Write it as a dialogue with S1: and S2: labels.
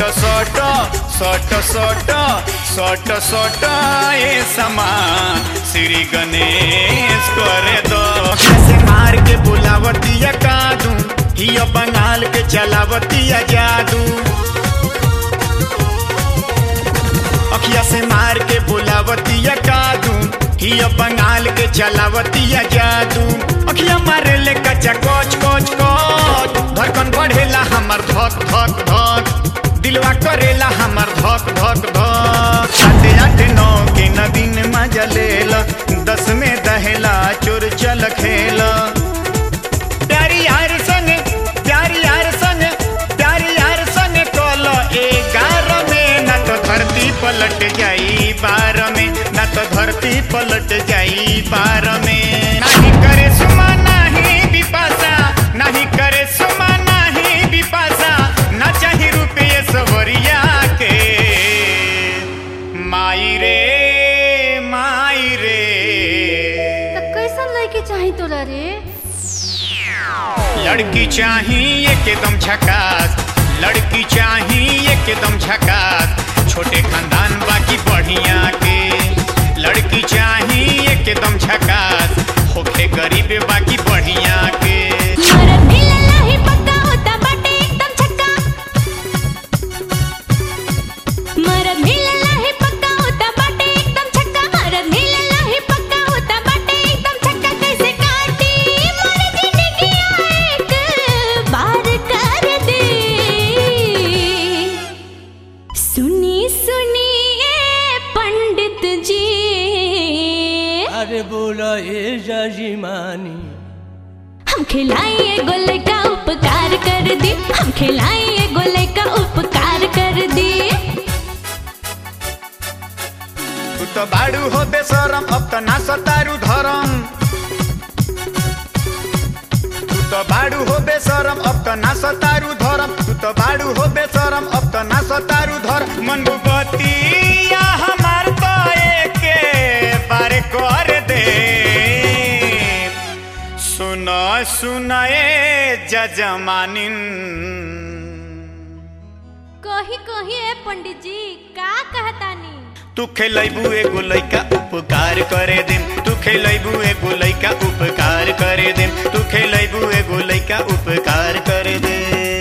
S1: सट सट सट सट सट ए समान श्री गणेश करे दो से मार के बुलावतिया कादू हिया बंगाल के चलावतिया जादू अखिया से मार के बुलावतिया कादू हिया बंगाल के चलावतिया जादू अखिया मारे ले कच्चा कोच कोच कोच धड़कन बढ़ेला हमर धक धक धक दिलवा करेला हमर धक धक धक आते आते नौ के न दिन मजा लेला दस में दहेला चोर चल खेला प्यारी यार संग प्यारी यार संग प्यारी यार संग कल ग्यारह में न तो धरती पलट जाई बार में न तो धरती पलट जाई बार में नहीं करे सुमा नहीं बिपासा नहीं करे सुमा नहीं बिपासा न चाही रुपये सवरिया के माई रे माई रे
S2: त कैसन लड़की चाही तोरा रे
S1: लड़की चाहिए एकदम झकास लड़की चाहिए एकदम झकास छोटे खानदान बाकी बढ़िया के लड़की चाहिए एकदम झकास होखे गरीब बाकी बढ़िया के
S2: मरद मिलला ही पक्का होता बाटे एकदम छक्का मरद मिलला ही पक्का होता बाटे एकदम छक्का मरद मिलला ही पक्का होता बाटे एकदम छक्का कैसे काटी मोर जिंदगी एक बार कर दे सुनी सुनिए पंडित जी
S3: अरे बोला ए जजमानी
S2: हम खिलाइए गोले का उपकार कर दी हम खिलाइए गोले का उपकार कर दी
S1: तू तो बाड़ू हो बेशरम अब तो ना सतारू धरम तू तो बाड़ू हो बेशरम अब तो ना सतारू धरम तू तो बाड़ू हो बेशरम अब तो ना सतारू धर मन बतिया हमार तो एके बार कर दे सुन सुनाए जजमानिन
S2: कही कही ए पंडित जी का कहतानी
S1: तू खेलैबू एगो लइका उपकार करे देम तू खेलैबू एगो लइका उपकार करे देम तू खेलैबू एगो लइका उपकार करे दे